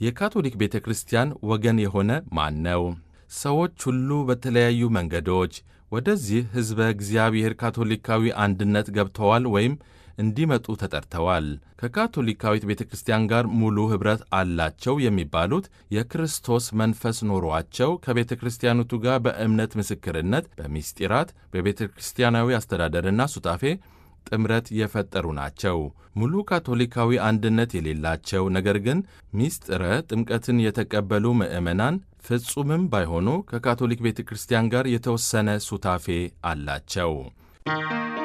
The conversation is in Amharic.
የካቶሊክ ቤተ ክርስቲያን ወገን የሆነ ማን ነው? ሰዎች ሁሉ በተለያዩ መንገዶች ወደዚህ ሕዝበ እግዚአብሔር ካቶሊካዊ አንድነት ገብተዋል ወይም እንዲመጡ ተጠርተዋል። ከካቶሊካዊት ቤተ ክርስቲያን ጋር ሙሉ ኅብረት አላቸው የሚባሉት የክርስቶስ መንፈስ ኖሯቸው ከቤተ ክርስቲያኒቱ ጋር በእምነት ምስክርነት፣ በሚስጢራት፣ በቤተ ክርስቲያናዊ አስተዳደርና ሱታፌ ጥምረት የፈጠሩ ናቸው። ሙሉ ካቶሊካዊ አንድነት የሌላቸው ነገር ግን ሚስጥረ ጥምቀትን የተቀበሉ ምዕመናን ፍጹምም ባይሆኑ ከካቶሊክ ቤተ ክርስቲያን ጋር የተወሰነ ሱታፌ አላቸው።